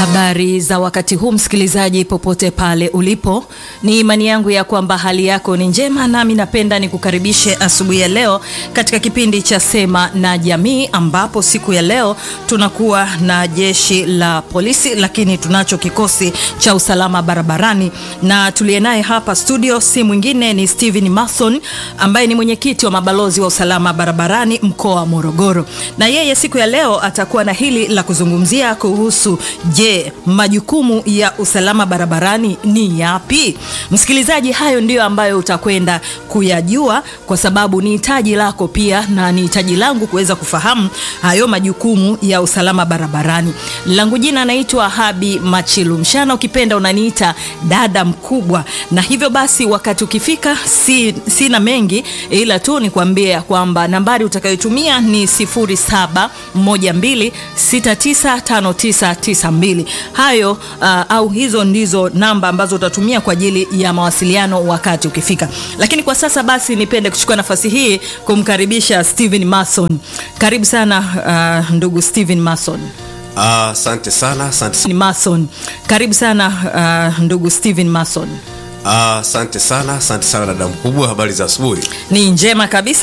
Habari za wakati huu msikilizaji, popote pale ulipo, ni imani yangu ya kwamba hali yako ni njema, nami napenda nikukaribishe asubuhi ya leo katika kipindi cha Sema na Jamii, ambapo siku ya leo tunakuwa na jeshi la polisi, lakini tunacho kikosi cha usalama barabarani, na tuliye naye hapa studio si mwingine ni Steven Mason ambaye ni mwenyekiti wa mabalozi wa usalama barabarani mkoa wa Morogoro, na yeye siku ya leo atakuwa na hili la kuzungumzia kuhusu Je, majukumu ya usalama barabarani ni yapi? Msikilizaji, hayo ndiyo ambayo utakwenda kuyajua, kwa sababu ni hitaji lako pia na ni hitaji langu kuweza kufahamu hayo majukumu ya usalama barabarani. Langu jina naitwa Habi Machilu Mshana, ukipenda unaniita dada mkubwa, na hivyo basi wakati ukifika, si, sina mengi ila tu nikwambie kwamba nambari utakayotumia ni 0712695992 hayo uh, au hizo ndizo namba ambazo utatumia kwa ajili ya mawasiliano wakati ukifika. Lakini kwa sasa basi, nipende kuchukua nafasi hii kumkaribisha Steven Mason. Karibu sana uh, ndugu Steven Mason. Asante uh, sana asante Ni Mason. Karibu sana uh, ndugu Steven Mason. asante uh, sana asante sana dada mkubwa, habari za asubuhi. Ni njema kabisa.